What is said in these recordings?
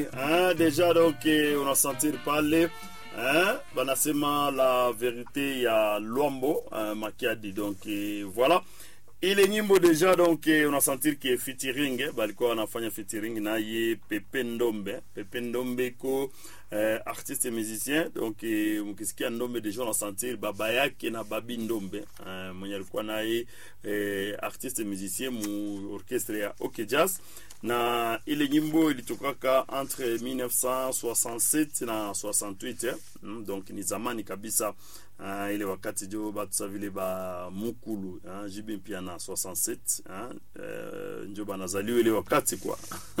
Hein, déjà donc eh, unasentir pale hein, banasema la verite ya Lwambo hein, Makiadi donc eh, voilà ile nyimbo deja donc eh, unasentir ke featuring eh, balikuwa wanafanya featuring naye Pepe Ndombe Pepe Ndombe ko eh, artiste musicien donc eh, mkisikia Ndombe deja unasentir baba yake na babi Ndombe eh, mwenye alikuwa naye eh, artiste musicien mu orchestre ya OK Jazz na ile nyimbo ilitokaka entre 1967 na 68 eh? Mm, donc ni zamani kabisa uh, ile wakati jo batu sa vile ba mukulu uh, jibi pia na 67 uh, uh, njo banazaliwa ile wakati kwa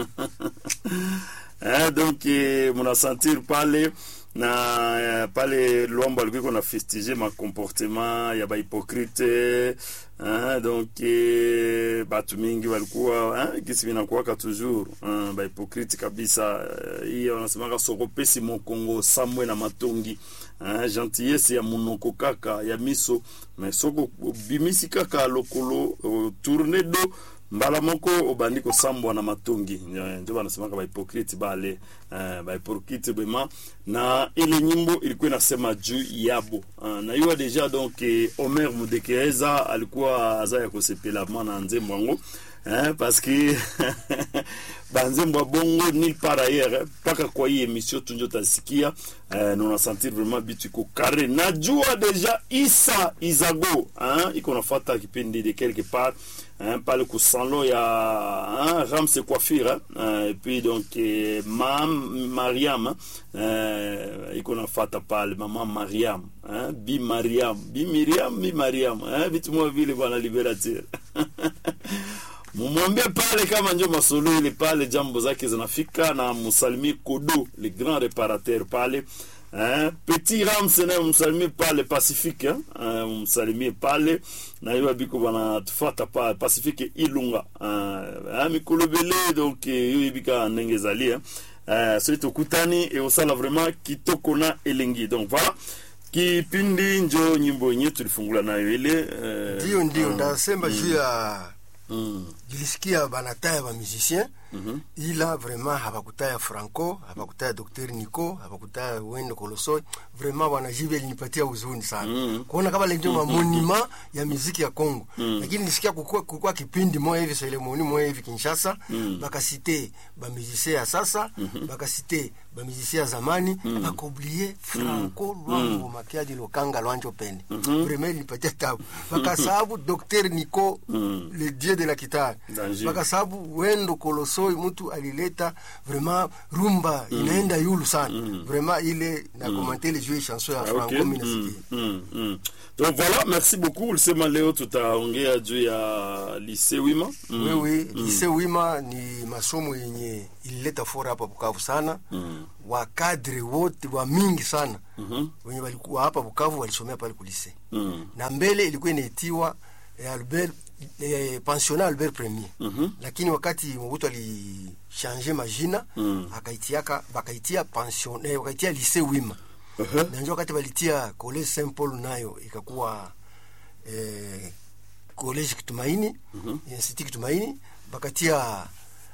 eh, donc eh, munasentir pale na eh, pale Lwambo alikuwa iko na fustige ma comportement ya bahypocrite hein, donc eh, batu mingi walikuwa hein, gisi vinakuwaka toujours hein, bahypocrite kabisa eh, hiyo wanasemaka sokopesi mokongo samwe na matongi hein, gentillesse ya munoko kaka ya miso mais soko bimisi kaka lokolo uh, tourne do mbala moko obandi kosambwa na matongi njo banasemaka bahypocrite bale uh, bahypocrite bema na ile nyimbo ilikuwa inasema juu yabo uh, na iwa deja donc eh, Omer Mudekereza alikuwa aza ya kosepela mwana nzembo yango hein, parce que banzembo ya bongo nil par ailleurs mpaka kwa hii emission tunjo tasikia eh, na unasentir vraiment bitu iko kare najua deja isa izago hein, iko nafata kipindi de quelque part hein, pale kusanlo ya hein, ramse coiffure hein, et puis donc eh, mam mariam eh, iko nafata pale mama mariam hein, bi mariam bi miriam bi mariam hein, vitu mwa vile bwana liberateur mumwambie pale kama njo masolo ile pale jambo zake zinafika na musalimie kodo le grand reparateur pale eh, petit rams naye msalimie pale pacifique eh, eh, msalimie pale na hiyo biko bana tufata pale pacifique ilunga eh, eh, mikolo bele donc eh, yo ibika ndenge ezali eh. eh, so tokutani e osala vraiment kitoko na elengi donc voilà kipindi njo nyimbo yenye tulifungula nayo ile eh, ndio ndio mm, ndasema juu ya mm, jilisikia banataya ba musicien ila vraiment habakutaya franco habakutaya dr nico habakutaya wendo kolosoi vraiment bwana jibe linipatia huzuni sana Mhm. kuona kama lenjo mamonima ya muziki ya congo lakini nilisikia kukua, kukua kipindi moya hivi selemoni moya hivi kinshasa bakasite bamusicien ya sasa bakasite bamusicien ya zamani bakoblie franco lwango makiadi lokanga lwanjo pende vraiment linipatia tabu bakasabu dr nico le dieu de la kitare Danger. bakasabu wendo kolosoi mtu alileta vraiment rumba inaenda yulu sana vraiment ile na komante le jeu chanson ya Ah, franco ok. mimi Mm, nasikia mm, mm. donc voilà merci beaucoup ulisema leo tutaongea juu ya lycée wima mm. wewe lise wima ni masomo yenye ilileta fora hapa Bukavu sana Mm. wakadre wote wa mingi sana Mhm. wenye walikuwa hapa Bukavu walisomea pale kulise Mm. na mbele ilikuwa inaitiwa eh, Albert eh, pensionnat Albert Premier Mhm. lakini wakati Mobutu alishange majina Mm. akaitiaka bakaitia pension eh, wakaitia lycée wima Uh-huh. na njo wakati walitia college Saint Paul nayo ikakuwa eh, college Kitumaini Mhm. institut Kitumaini bakatia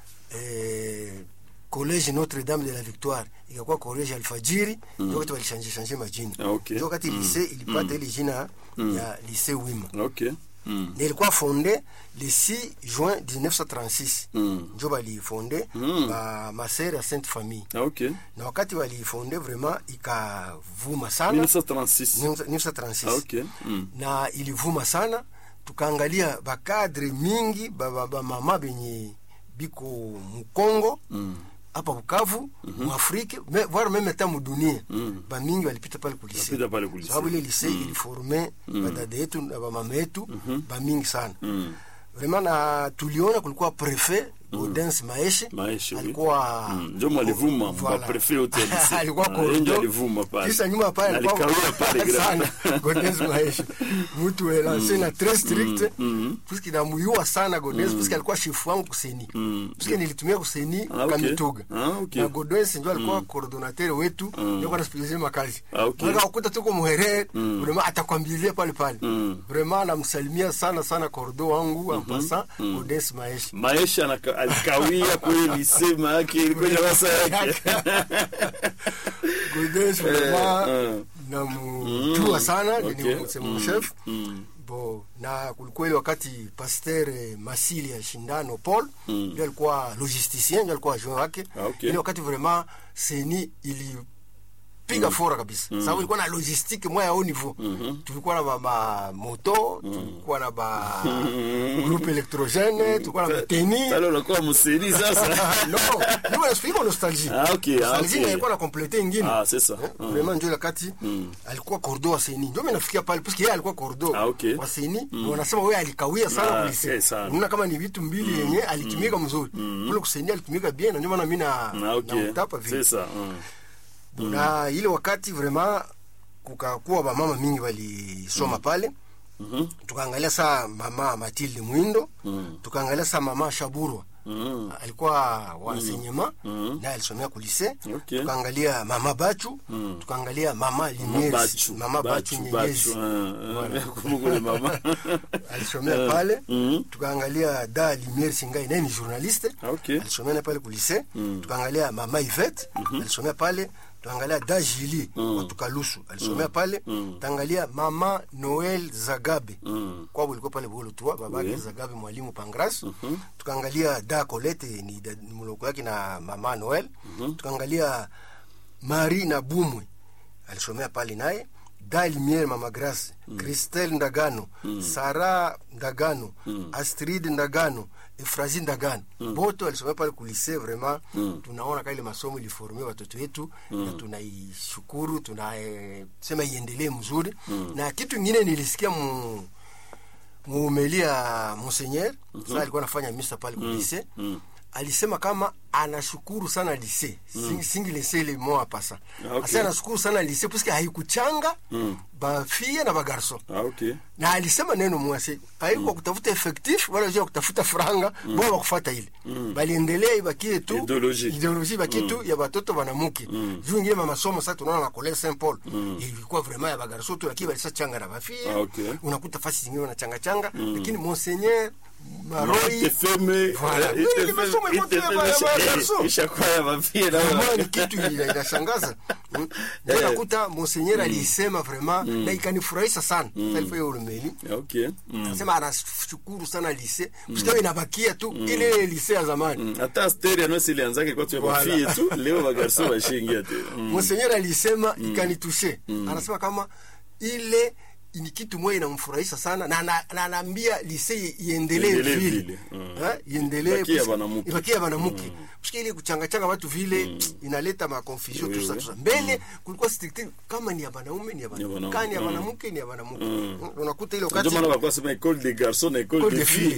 eh, college Notre Dame de la Victoire ikakuwa college Alfajiri njo wakati walishanje shanje majina Ah, okay. njo wakati Mm. lycée ilipata ile jina ya lycée Wima ok mm. na ilikuwa fonde le 6 juin 1936 Mm. njo balifonde Mm. ba masere ya Sainte Famille Ah, ok na wakati walifonde vraiment ikavuma sana 1936 1936 ah, ok mm. na ilivuma sana tukaangalia bakadre mingi bamama ba, mama benye biko mukongo Mm. hapa Bukavu muafrike me, voire meme hata mudunia Mm. bamingi walipita pale kulise Walipita pale ku lycée. sababu ile lise iliforme badada yetu na bamama yetu bamingi sana Mm. vraiment na tuliona kulikuwa prefet Gaudens Maeshe Maeshe, oui. alikuwa Mm. njo mwalivuma Voilà. maprefet yote ya lycée. alikuwa Ah, yeye ndio corridor. alivuma pale Kisha nyuma pale Na alikuwa- alikawia pale grand. sana Gaudens Maeshe mtu elance na très strict mm. puisque namuyua sana Gaudens puisque alikuwa chef wangu kuseni Mm. puisque nilitumia kuseni Ah, okay. Kamituga Ah, okay. na Gaudens ndio alikuwa coordinateur wetu ndio kwa nasikilizia makazi Ah, okay. Mwaka ukuta tuko muherere vraiment atakwambilia pale pale Mm. vraiment namsalimia sana sana kordo wangu en passant Gaudens Maeshe maisha anaka- alikawia kweli lisema yake ilikuwa darasa yake Godes vraiment eh. namjua sana Okay. ni msemo chef Mm. bo na kulikuwa ile wakati pasteur eh, Masili ya shindano Paul ndio alikuwa logisticien ndio alikuwa adjoint wake Ah, okay. ile wakati vraiment seni ilipiga fora kabisa sababu ilikuwa na logistique moya au niveau tulikuwa na ba, ba moto tulikuwa na ba groupe électrogène tulikuwa na ba teni Pale unakuwa mseni sasa no ndio nasifika nostalgie Ah, okay, ah, nostalgie okay. ilikuwa na complete ingine Ah, c'est ça. Eh, Mm. vraiment ndio wakati alikuwa cordo wa seni ndio mimi nafikia pale parce que yeye alikuwa cordo Ah, okay. wa seni na wanasema wewe alikawia sana Ah, kulise okay, sana. unaona kama ni vitu mbili yenye alitumika mzuri kule kuseni alitumika bien na ndio maana mimi na Ah, okay. namtapa vile C'est ça. Mm. na ile wakati vraiment kukakuwa bamama mingi walisoma pale Mhm. tukaangalia saa mama Matilde Mwindo tukaangalia saa mama Shaburwa Mm. alikuwa wansenyema Mm. naye alisomea kulise Okay. tukaangalia mama Bachu tukaangalia mama Limiers Bachu. mama Bachu Bachu, Nyenyezi Bachu, ah, ah, kumbuka ule mama. alisomea pale Mhm. tukaangalia da Limiers Singai naye ni journaliste Ah, okay. alisomea naye pale kulise tukaangalia mama Yvette alisomea pale tuangalia da Jili watu Kalusu alisomea pale tuangalia mama Noel Zagabe Mm. kwabo ilikuwa pale bolo tu babake Oui. Zagabe mwalimu Pangras tukaangalia da Colette ni, da- ni mloko yake na mama Noel tukaangalia Marie na Bumwe alisomea pale naye da Lumiere mama Grace Christelle Ndagano Sara Ndagano Astrid Ndagano Efrazi Ndagano bote walisomea pale kulise vraiment tunaona kile masomo iliformia watoto wetu na tunaishukuru tunasema iendelee mzuri na kitu kingine nilisikia mu muumelia Monseigneur sasa alikuwa anafanya misa pale kwa lise alisema kama anashukuru sana lise mm. singi lise ile moa pasa Ah, okay. asa anashukuru sana lise puisque haikuchanga bafie na bagarso Ah, okay. na alisema neno mwase haikuwa kutafuta effectif wala jua kutafuta franga bora wakufata ile baliendelea ibakie tu Ideologie. ideologie ibakie tu ya batoto banamuke juu ingine masomo sasa tunaona na college Saint Paul ilikuwa vraiment ya bagarso tu lakini balisa changa na bafie Ah, okay. unakuta fasi zingine wanachanga changa lakini monseigneur maroi Itefeme, Voilà. eh, Ile itefeme, masomo ilikuwa tu ya itefeme, ba- ya ba- eh, garso. ishakuwa ya mafie na Vraiment wa- ni kitu ina- inashangaza Mm. ndio nakuta monseigneur alisema vraiment na ikanifurahisha sana Sasa ilikuwa hiyo urumeli Okay. Mm. anasema anashukuru sana lise msikawe inabakia tu ile ile lise ya zamani Mm. hata asteri anosi ilianzake kwa tu ya Voilà. mafie tu leo bagarso washingia tena Mm. monseigneur alisema ikanitushe anasema kama ile ni kitu moja inamfurahisha sana na na- na anaambia lise iendelee Iendelee vile vile. Mm. Eh, iendelee Ibakie ya puisque- banamuke. ibakie ya banamuke puisque ile kuchangachanga watu vile inaleta makonfusion Oui, tu ça oui. tu ça mbele kulikuwa strict kama ni ya banaume ni ya banamuke. banamuke kani ya banamuke ni ya banamuke unakuta ile Ndio wakati maana walikuwa sema école des garçons na école École des des filles